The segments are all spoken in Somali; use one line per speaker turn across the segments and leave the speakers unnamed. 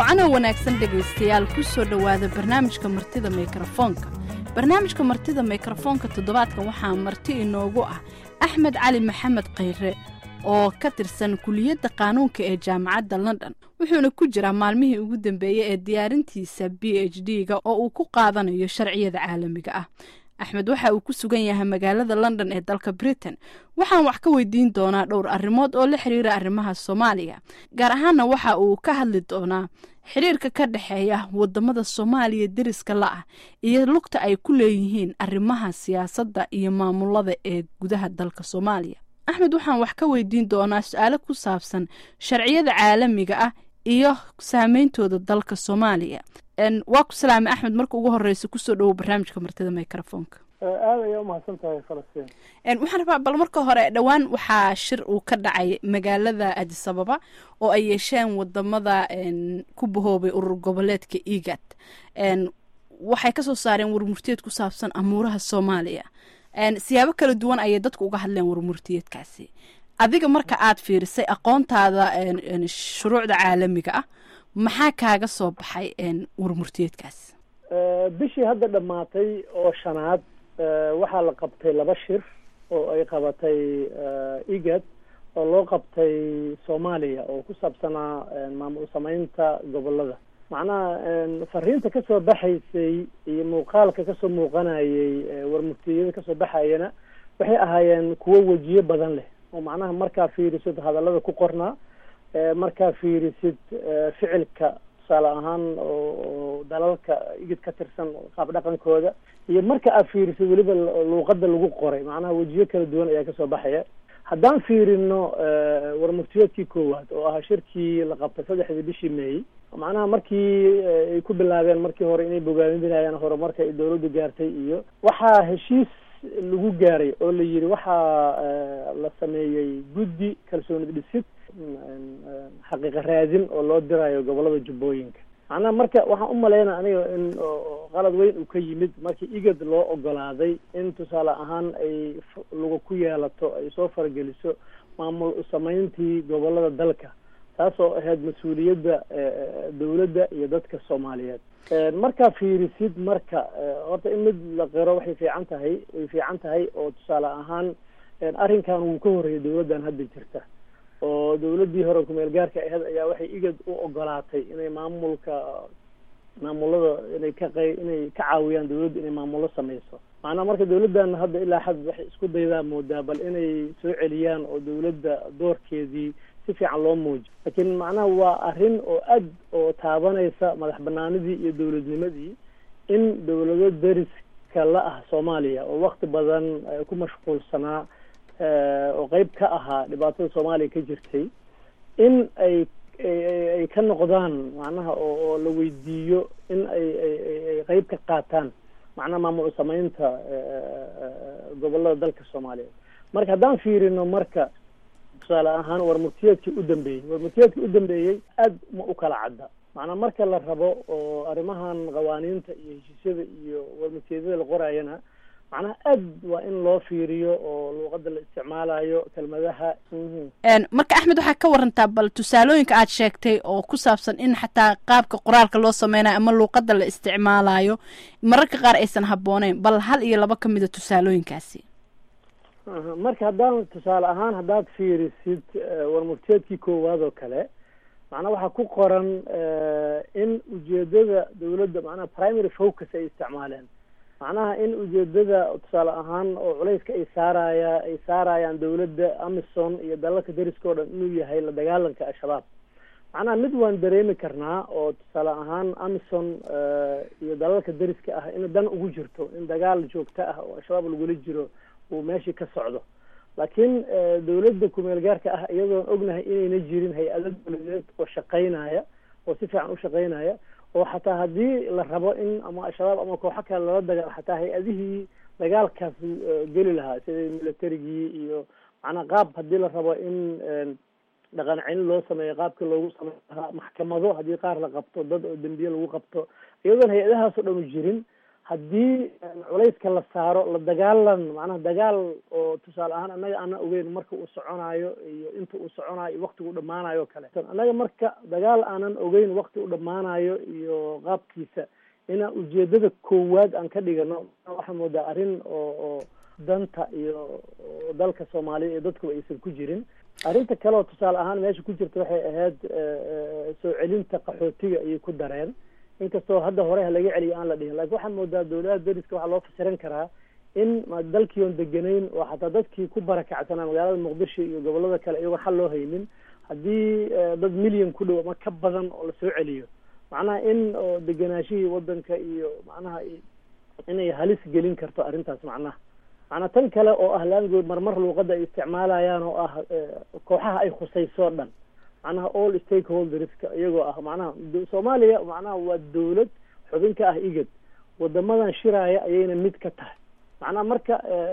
wacanoo wanaagsan dhegaystayaal ku soo dhowaada barnaamijka martida mikrofoonka barnaamijka martida mikrofoonka toddobaadkan waxaa marti inoogu ah axmed cali maxamed khayre oo ka tirsan kuliyadda qaanuunka ee jaamacadda london wuxuuna ku jiraa maalmihii ugu dambeeyey ee diyaarintiisa b h d ga oo uu ku qaadanayo sharciyada caalamiga ah axmed waxa uu ku sugan yahay magaalada london ee dalka britain waxaan wax ka weydiin doonaa dhowr arrimood oo la xiriira arrimaha soomaaliya gaar ahaanna waxa uu ka hadli doonaa xiriirka ka dhexeeya wadamada soomaaliya deriska la-ah iyo lugta ay ku leeyihiin arrimaha siyaasadda iyo maamulada ee gudaha dalka soomaaliya axmed waxaan wax ka weydiin doonaa su-aalo ku saabsan sharciyada caalamiga ah iyo saameyntooda dalka soomaaliya waa ku salaamay axmed marka ugu horeysa kusoo dhawow barnaamijka martida microfoonka
aada ayaa umahadsan tahay falastiin
waxaan rabaa bal marka hore dhowaan waxaa shir uu ka dhacay magaalada adisababa oo ay yeesheen wadamada ku bahoobay urur goboleedka egad waxay kasoo saareen warmurtiyeed ku saabsan amuuraha soomaaliya siyaabo kala duwan ayay dadku uga hadleen warmurtiyeedkaasi adiga marka aad fiirisay aqoontaada shuruucda caalamiga ah maxaa kaaga soo baxay warmurtiyeedkaas
bishii hadda dhammaatay oo shanaad waxaa la qabtay laba shir oo ay qabatay egad oo loo qabtay soomaaliya oo ku saabsanaa maamul sameynta gobolada macnaha fariinta kasoo baxaysay iyo muuqaalka kasoo muuqanayay warmurtiyada kasoo baxayana waxay ahaayeen kuwo wejiyo badan leh oo macnaha markaa fiirisid hadallada ku qornaa markaa fiirisid ficilka tusaale ahaan oo dalalka igid ka tirsan qaab dhaqankooda iyo marka aad fiirisid weliba luuqada lagu qoray macnaha wejiyo kala duwan ayaa kasoo baxaya haddaan fiirino warmurtiyeedkii koowaad oo ahaa shirkii la qabtay saddexdii bishii meey macnaha markii ay ku bilaabeen markii hore inay bogaadinayaan horumarka ay dawladdu gaartay iyo waxaa heshiis lagu gaaray oo la yidhi waxaa la sameeyey guddi kalsoonid dhisid xaqiiqa raadin oo loo dirayo gobolada jubbooyinka macnaha marka waxaan umalaynaa aniga in qalad weyn uu ka yimid markii igad loo ogolaaday in tusaale ahaan ay luga ku yeelato ay soo farageliso maamul sameyntii gobolada dalka taas oo ahayd mas-uuliyadda dawladda iyo dadka soomaaliyeed markaa fiirisid marka horta in mid la qiro waxay fiican tahay way fiican tahay oo tusaale ahaan arrinkan wuu ka horreeyay dawladdan hadda jirta oo dawladdii hore kumeel gaarka ahayd ayaa waxay igad u ogolaatay inay maamulka maamulada inay ka qey inay ka caawiyaan dawladda inay maamullo sameyso macnaha marka dawladdan hadda ilaa xad waxay isku daydaa moodaa bal inay soo celiyaan oo dawladda doorkeedii si fiican loo muujiyo laakiin macnaha waa arrin oo aad oo taabanaysa madax banaanidii iyo dawladnimadii in dawlado deriska la ah soomaaliya oo wakti badan ku mashquulsanaa oo qeyb ka ahaa dhibaatada soomaaliya ka jirtay in ay ay ka noqdaan macnaha oo la weydiiyo in ay ay qeyb ka qaataan macnaha maamul sameynta gobolada dalka soomaaliyeed marka haddaan fiirino marka tusaale ahaan warmurtiyeedkii u dambeeyey warmurtiyeedkii u dambeeyey aad ma u kala cadda macnaa marka la rabo oo arrimahan qawaaniinta iyo heshiisyada iyo warmurtiyeedyada la qoraayana macnaha aad waa in loo fiiriyo oo luuqada la isticmaalayo kelmadaha
marka axmed waxaa ka warantaa bal tusaalooyinka aad sheegtay oo ku saabsan in xataa qaabka qoraalka loo sameynayo ama luuqada la isticmaalayo mararka qaar aysan habbooneyn bal hal iyo laba ka mida tusaalooyinkaasi
marka haddaan tusaale ahaan haddaad fiirisid warmurtiyeedkii koowaad oo kale macnaha waxaa ku qoran in ujeedada dawladda macnaha primary focus ay isticmaaleen macnaha in ujeedada tusaale ahaan oo culayska ay saaraya ay saarayaan dawladda amison iyo dalalka deriska o dhan inuu yahay la dagaalanka al-shabaab macnaha mid waan dareemi karnaa oo tusaale ahaan amison iyo dalalka deriska ah in dan ugu jirto in dagaal joogto ah oo al-shabaab lagula jiro uu meeshii ka socdo laakiin dawladda kumeel gaarka ah iyadoon ognahay inayna jirin hay-ado dawladeed oo shaqaynaya oo si fiican u shaqaynaya oo xataa haddii la rabo in ama al-shabaab ama kooxo kale lala dagaalo xataa hay-adihii dagaalkaas geli lahaa sida militarigii iyo macnaa qaab haddii la rabo in dhaqan celin loo sameeyo qaabka loogu sameyn lahaa maxkamado haddii qaar la qabto dad oo dembiye lagu qabto iyadoon hay-adahaas oo dhan u jirin haddii culayska la saaro la dagaalan macnaha dagaal oo tusaale ahaan annaga aanan ogeyn marka uu soconaayo iyo inta uu soconayo iyo waktigu dhamaanayo o kale annaga marka dagaal aanan ogeyn wakti u dhamaanayo iyo qaabkiisa inaan ujeedada koowaad aan ka dhigano waxaan moodaa arrin oo oo danta iyo dalka soomaaliya iyo dadkuba aysan ku jirin arrinta kale oo tusaale ahaan meesha ku jirta waxay ahayd soo celinta qaxootiga ayay ku dareen inkastoo hadda hore ha laga celiyo aan la dhihin lakin waxaan moodaa dawladaha dariska waxaa loo fasiran karaa in dalkii oon deganayn oo xataa dadkii ku barakacsanaa magaalada muqdisho iyo gobolada kale iyagoon xal loo haynin haddii dad milyan ku dhow ama ka badan oo lasoo celiyo macnaha in oo deganaashihii wadanka iyo macnaha inay halis gelin karto arrintaas macnaha macnaa tan kale oo ah language marmar luuqadda ay isticmaalayaan oo ah kooxaha ay khusayso dhan macnaha all stakeholderska iyagoo ah macnaha soomaaliya macnaha waa dawlad xubin ka ah igad wadamadan shiraaya ayayna mid ka tahay macnaha marka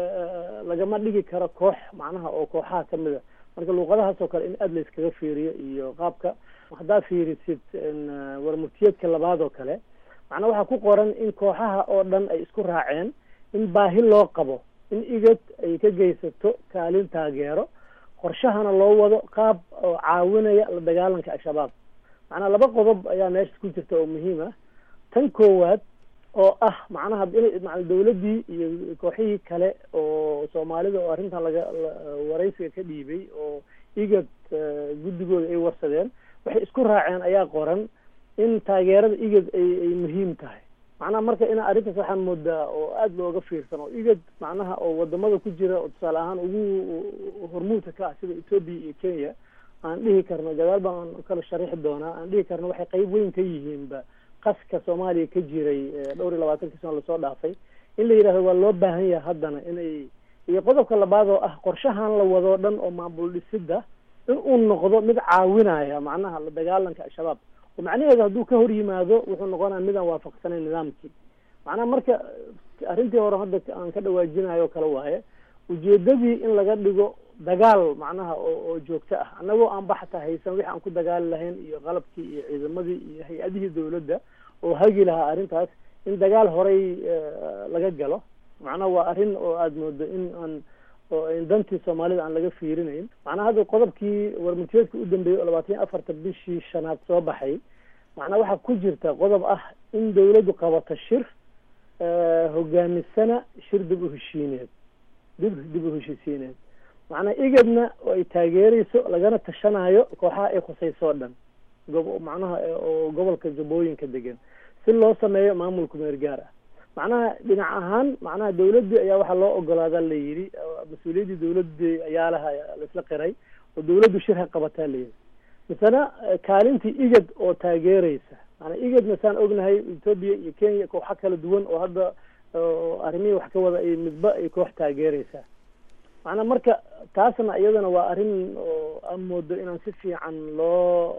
lagama dhigi karo koox macnaha oo kooxaha kamid a marka luuqadahaas oo kale in aada layskaga fiiriyo iyo qaabka haddaa fiirisid warmurtiyeedka labaad oo kale macnaa waxaa ku qoran in kooxaha oo dhan ay isku raaceen in baahi loo qabo in igad ay ka geysato kaalin taageero qorshahana loo wado qaab oo caawinaya la dagaalanka al-shabaab macnaa laba qodob ayaa meesha ku jirta oo muhiim ah tan koowaad oo ah macnaha ina dawladdii iyo kooxihii kale oo soomaalida oo arrintan laga waraysiga ka dhiibay oo igad guddigooda ay warsadeen waxay isku raaceen ayaa qoran in taageerada igad ay ay muhiim tahay macnaha marka ina arrintaas waxaan moodaa oo aada looga fiirsan oo igad macnaha oo wadamada ku jira oo tusaale ahaan ugu hormuudka ka ah sida ethoopia iyo kenya aan dhihi karno gadaal baan kala sharixi doonaa aan dhihi karno waxay qeyb weyn ka yihiinba qaska soomaaliya ka jiray dhowr iyo labaatankii sano lasoo dhaafay in la yidhahdo waa loo baahan yahay haddana inay iyo qodobka labaad oo ah qorshahan la wadoo dhan oo maamul dhisidda in uu noqdo mid caawinaya macnaha la dagaalanka al-shabaab oo macnaheedu hadduu ka hor yimaado wuxuu noqonaya midaan waafaqsanayn nidaamkii macnaha marka arrintii hore hadda aan ka dhawaajinayo kale waaye ujeedadii in laga dhigo dagaal macnaha oo oo joogto ah annagoo aan baxta haysan wixi aan ku dagaali lahayn iyo qalabkii iyo ciidamadii iyo hay-adihii dawladda oo hagi lahaa arrintaas in dagaal horey laga galo macnaha waa arrin oo aada moodo in aan oo dantii soomaalida aan laga fiirinayn macnaha hadda qodobkii warmurtiyeedka u dambeeyey oo labaatan iyo afarta bishii shanaad soo baxay macnaha waxaa ku jirta qodob ah in dawladdu qabato shir hogaamisana shir dib u heshiineed dib dib u heshiisiineed macnaa igadna oo ay taageereyso lagana tashanayo kooxaha ay khusayso o dhan gob macnaha oo gobolka jabooyinka degan si loo sameeyo maamulka meergaar ah macnaha dhinac ahaan macnaha dawladdii ayaa waxaa loo ogolaadaa la yidhi mas-uuliyaddii dawladdii ayaa laha laisla qiray oo dawladdu shir ha qabataa layidhi misena kaalintii igad oo taageereysa maanaa igad masaan ognahay ethoopia iyo kenya kooxa kala duwan oo hadda arrimihii wax ka wada ay midba ay koox taageereysaa macnaa marka taasna iyadana waa arrin oo aan moodo inaan si fiican loo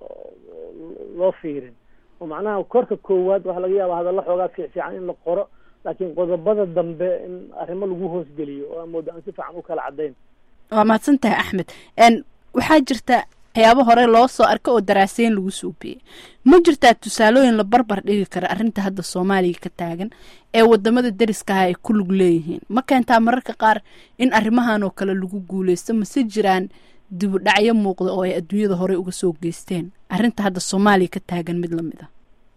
loo fiirin oo macnaha korka koowaad waxaa laga yaaba hadalla xoogaa fiic fiican in la qoro laakiin qodobada dambe in arrimo lagu hoosgeliyo oo aan moodo aan si fiican u kala caddayn
waa mahadsan tahay axmed waxaa jirta waxyaabo hore loo soo arka oo daraaseyn lagu suubiyey ma jirtaa tusaalooyin la barbar dhigi kara arrinta hadda soomaaliya ka taagan ee wadamada deriskaha ay ku lug leeyihiin ma keentaa mararka qaar in arrimahan oo kale lagu guuleysto mase jiraan dibu dhacyo muuqda oo ay adduunyada horey uga soo geysteen arrinta hadda soomaaliya ka taagan mid lamid a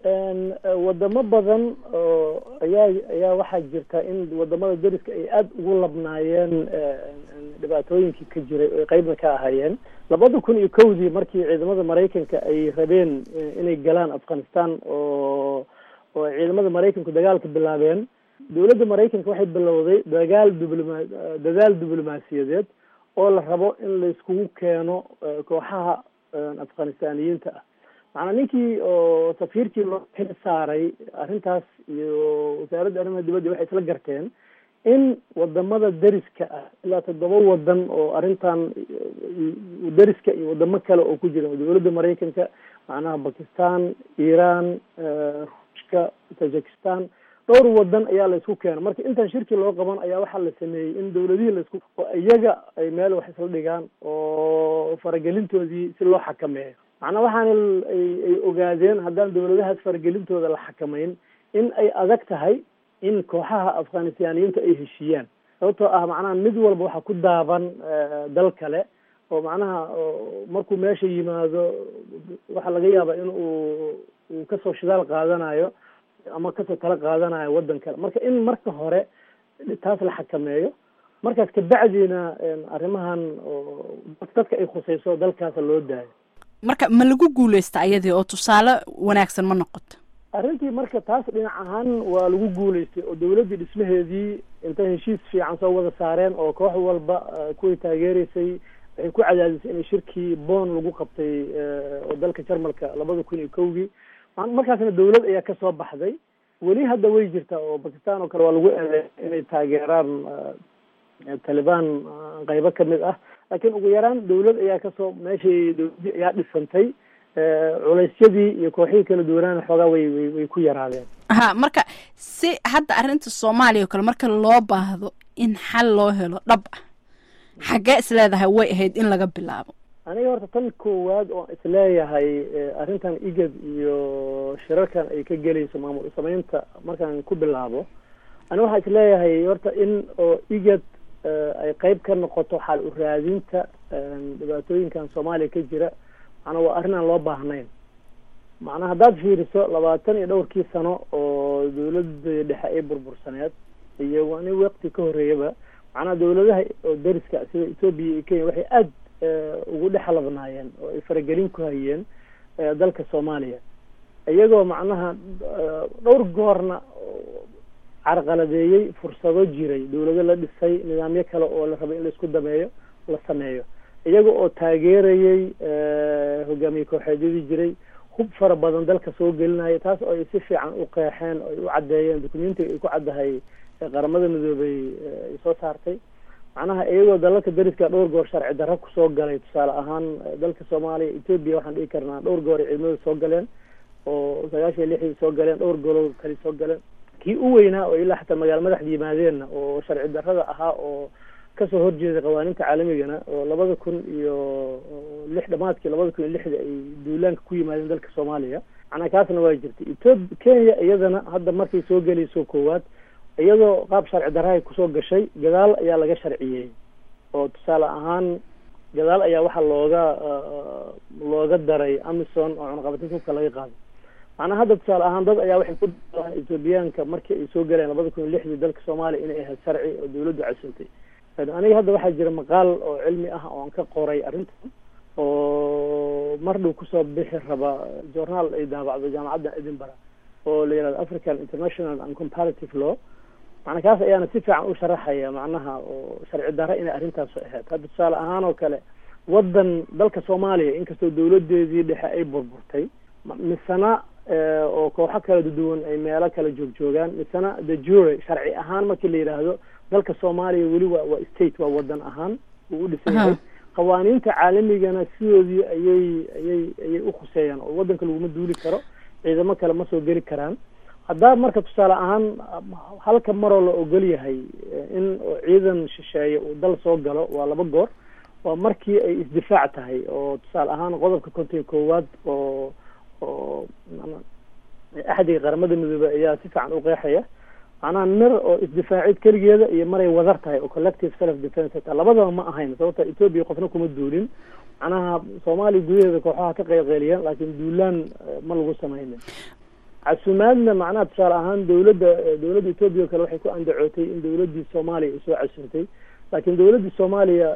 wadamo badan oo ayaa ayaa waxaa jirta in wadamada deriska ay aada ugu labnaayeen dhibaatooyinkii ka jiray oo ay qeybna ka ahaayeen labada kun iyo kowdii markii ciidamada maraykanka ay rabeen inay galaan afghanistan oo oo ciidamada maraykanku dagaalka bilaabeen dawladda maraykanka waxay bilowday dagaal dibloma dadaal diblomaasiyadeed oo la rabo in laiskugu keeno kooxaha afghanistaniyiinta ah macnaa ninkii oo safiirkii loo xil saaray arrintaas iyo wasaaradda arrimaha dibadda waxay isla garteen in wadamada deriska ah ilaa toddoba wadan oo arrintan deriska iyo wadamo kale oo ku jira dawladda maraykanka macnaha bakistan iran ruushka tajikistan dhowr wadan ayaa la isku keena marka intaan shirki loo qaban ayaa waxaa la sameeyey in dawladihii laisku oo iyaga ay meel wax isla dhigaan oo faragelintoodii si loo xakameeyo macnaa waxaana ay ay ogaadeen haddaan dawladahaas faragelintooda la xakamayn in ay adag tahay in kooxaha afghanistaaniyiinta ay heshiiyaan sababtoo ah macnaha mid walba waxaa ku daaban dal kale oo macnaha markuu meesha yimaado waxaa laga yaabaa in uu uu kasoo shidaal qaadanayo ama kasoo tala qaadanayo waddan kale marka in marka hore taas la xakameeyo markaas kabacdiina arrimahan dadka ay khusayso dalkaasa loo daayo
marka ma lagu guuleysta ayadii oo tusaale wanaagsan ma noqoto
arrintii marka taas dhinac ahaan waa lagu guuleystay oo dawladdii dhismaheedii intay heshiis fiican soo wada saareen oo koox walba kuway taageereysay waxay ku cadaadisay inay shirkii bon lagu qabtay oo dalka jarmalka labada kun iyo kowgii markaasna dawlad ayaa kasoo baxday weli hadda way jirtaa oo bakistan oo kale waa lagu eedeey inay taageeraan talibaan qaybo kamid ah laakiin ugu yaraan dawlad ayaa kasoo meeshii dawladdii ayaa dhisantay culeysyadii iyo kooxihii kala duwanaana xoogaa way way way ku yaraadeen
ha marka si hadda arrinta soomaaliya oo kale marka loo baahdo in xal loo helo dhab ah xaggee isleedahay way ahayd in laga bilaabo
aniga horta tan koowaad oo isleeyahay arrintan igad iyo shirarkan ay ka gelayso maamul sameynta markaan ku bilaabo ani waxaa isleeyahay horta in oo igad ay qeyb ka noqoto xal u raadinta dhibaatooyinkan soomaaliya ka jira macnaa waa arrin aan loo baahnayn macnaa haddaad fiiriso labaatan iyo dhowrkii sano oo dawladda dhexe ay burbursaneed iyo wani waqti ka horreeyaba macnaha dawladaha oo dariska sida etoobiya iyo kenya waxay aada ugu dhex labnaayeen oo ay faragelin ku hayeen dalka soomaaliya iyagoo macnaha dhowr goorna carqaladeeyey fursado jiray dawlado la dhisay nidaamyo kale oo la rabay in laisku dameeyo la sameeyo iyaga oo taageerayey hogaamiye kooxeedyadii jiray hub fara badan dalka soo gelinaya taas oo ay si fiican u qeexeen oo ay u caddeeyeen documentiga ay ku caddahay qaramada midoobay ay soo saartay macnaha iyagoo dalalka dariska dhowr goor sharci darro kusoo galay tusaale ahaan dalka soomaaliya etoobiya waxaan dhihi karnaa dhowr goor ay ciidamada soo galeen oo sagaashan iyo lixdii soo galeen dhowr gooroo kale soo galeen kii u weynaa oo ilaa xataa magaala madaxda yimaadeenna oo sharci darrada ahaa oo kasoo horjeeday qawaaniinta caalamigana oo labada kun iyo lix dhamaadkii labada kun iyo lixda ay duulaanka ku yimaadeen dalka soomaaliya macnaa kaasna waa jirtay etoobi kenya iyadana hadda markay soo gelayso koowaad iyadoo qaab sharci darrahay kusoo gashay gadaal ayaa laga sharciyey oo tusaale ahaan gadaal ayaa waxaa looga looga daray amison oo cunaqabatinta hubka laga qaaday macnaa hadda tusaale ahaan dad ayaa waxay ku daaan etoobiyaanka markii ay soo galeen labada kun iyo lixdii dalka soomaaliya inay ahayd sharci oo dawladdu casantay aniga hadda waxaa jira maqaal oo cilmi ah oo aan ka qoray arrintan oo mar dhow kusoo bixi raba journaal ay daabacdo jaamacadda edinburgh oo la yihahdo african international and comparative law macnaa kaas ayaana si fiican u sharaxaya macnaha oo sharci darra inay arrintaasu ahayd hadda tusaale ahaan oo kale waddan dalka soomaaliya inkastoo dawladeedii dhexe ay burburtay misena oo kooxo kala duwan ay meelo kala joogjoogaan misena the jury sharci ahaan markii la yidhaahdo dalka soomaaliya weli waa waa state waa wadan ahaan uu u dhisan yahay qawaaniinta caalamigana sidoodii ayay ayay ayay ukhuseeyaan oo waddanka laguma duuli karo ciidamo kale ma soo geli karaan haddaa marka tusaale ahaan halka maroo la ogol yahay in ciidan shisheeye uu dal soo galo waa laba goor waa markii ay isdifaac tahay oo tusaale ahaan qodobka konton iyo koowaad oo oo axdiga qaramada midoobe ayaa si fiican u qeexaya macnaha mir oo isdifaacid keligeeda iyo maray wadar tahay oo collective self defence ta labadaba ma ahayn sababta etoobiya qofna kuma duulin macnaha soomaaliya gudaheeda kooxaha ka qeylqeyliyaan laakiin duulaan ma lagu sameynin casumaadna macnaha tusaale ahaan dawladda dawladda etoobiya o kale waxay ku andacootay in dawladdii soomaaliya ay soo casuntay laakiin dawladdii soomaaliya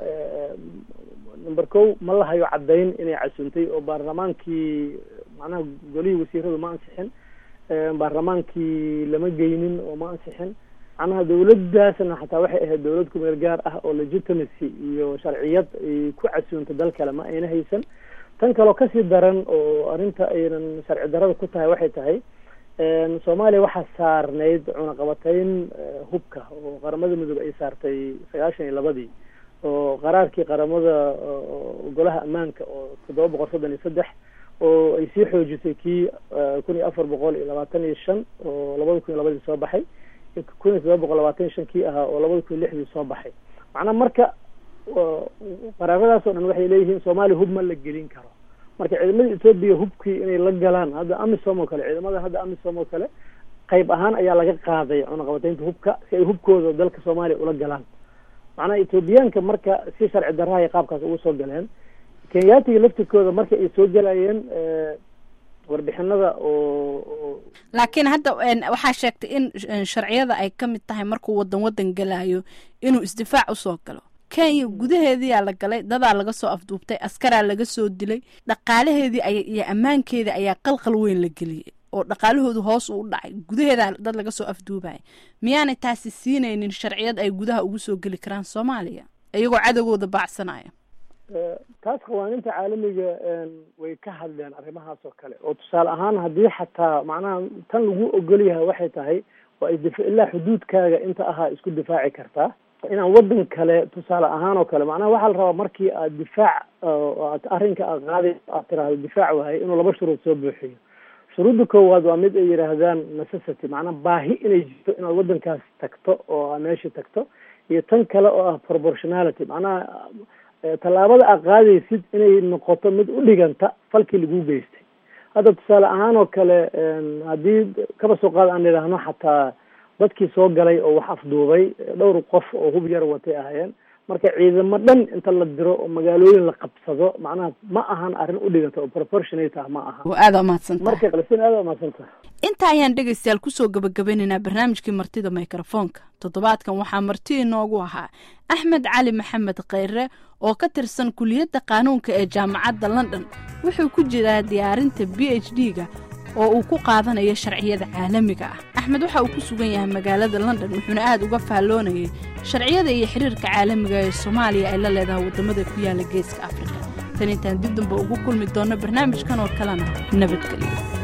number ko ma la hayo caddayn inay casuntay oo baarlamaankii macnaha golihii wasiiradu ma ansixin baarlamaankii lama geynin oo ma ansixin macnaha dawladdaasna xataa waxay ahayd dawlad kumeel gaar ah oo legitimacy iyo sharciyad ay ku casuunta dal kale ma ayna haysan tan kaloo kasii daran oo arrinta aynan sharci darada ku tahay waxay tahay soomaaliya waxaa saarnayd cunaqabatayn hubka oo qaramada midoobe ay saartay sagaashan iyo labadii oo qaraarkii qaramada golaha ammaanka oo toddoba boqol soddon iyo saddex oo ay sii xoojisay kii kun iyo afar boqol iyo labaatan iyo shan oo labada kun iyo labadii soo baxay kun iyo toddoba boqol labaatan iyo shan kii ahaa oo labada kun iyo lixdii soo baxay macnaa marka qaraaradaas oo dhan waxay leeyihiin soomaaliya hub ma la gelin karo marka ciidamada etoobiya hubkii inay la galaan hadda amisom oo kale ciidamada hadda amisom oo kale qayb ahaan ayaa laga qaaday cunaqabataynta hubka si ay hubkooda dalka soomaaliya ula galaan macnaha etoobiyaanka marka si sharci darraha ay qaabkaas ugu soo galeen kenyaatiga laftirkooda marka ay soo galayeen warbixinada oo
laakiin hadda waxaa sheegtay in sharciyada ay ka mid tahay markuu wadan wadan galayo inuu isdifaac usoo galo kenya gudaheediyaa la galay dadaa laga soo afduubtay askaraa laga soo dilay dhaqaalaheedii iyo ammaankeedii ayaa qalqal weyn la geliyay oo dhaqaalahoodu hoos uu dhacay gudaheeda dad laga soo afduubaya miyaanay taasi siinaynin sharciyad ay gudaha ugu soo geli karaan soomaaliya iyagoo cadowgooda baacsanaya
taas qawaaninta caalamiga way ka hadleen arrimahaas oo kale oo tusaale ahaan haddii xataa macnaha tan lagu ogol yahay waxay tahay waa isdif ilaa xuduudkaaga inta ahaa isku difaaci kartaa inaan wadan kale tusaale ahaan oo kale macnaha waxaa la rabaa markii aad difaac aad arrinka aad qaaday aad tiraahdo difaac waahay inuu laba shuruud soo buuxiyo shuruudda koowaad waa mid ay yidhaahdaan necessity macnaha baahi inay jirto inaad wadankaas tagto oo aa meesha tagto iyo tan kale oo ah proportionality macnaha tallaabada aad qaadaysid inay noqoto mid u dhiganta falkii lagu geystay hadda tusaale ahaan oo kale haddii kaba soo qaad aan idhaahno xataa dadkii soo galay oo wax afduubay dhowr qof oo hub yar watay ahaayeen marka ciidamo dhan inta la diro oo magaalooyin la qabsado macnaha ma ahan arrin u dhiganta oo proportionate ah ma aha
aada umahadsanta
marka qalsin aada umahadsanta
inta ayaan dhegaystayaal kusoo gabagabeynaynaa barnaamijkii martida mikrofoonka toddobaadkan waxaa marti inoogu ahaa axmed cali maxamed kheyre oo ka tirsan kuliyadda qaanuunka ee jaamacadda london wuxuu ku jiraa diyaarinta b h d ga oo uu ku qaadanayo sharciyada caalamiga ah axmed waxa uu ku sugan yahay magaalada london wuxuuna aad uga faalloonayay sharciyada iyo xiriirka caalamiga ee soomaaliya ay la leedahay waddamada ku yaala geeska afrika tan intaan dib damba ugu kulmi doonno barnaamijkan oo kalena nabadgelyo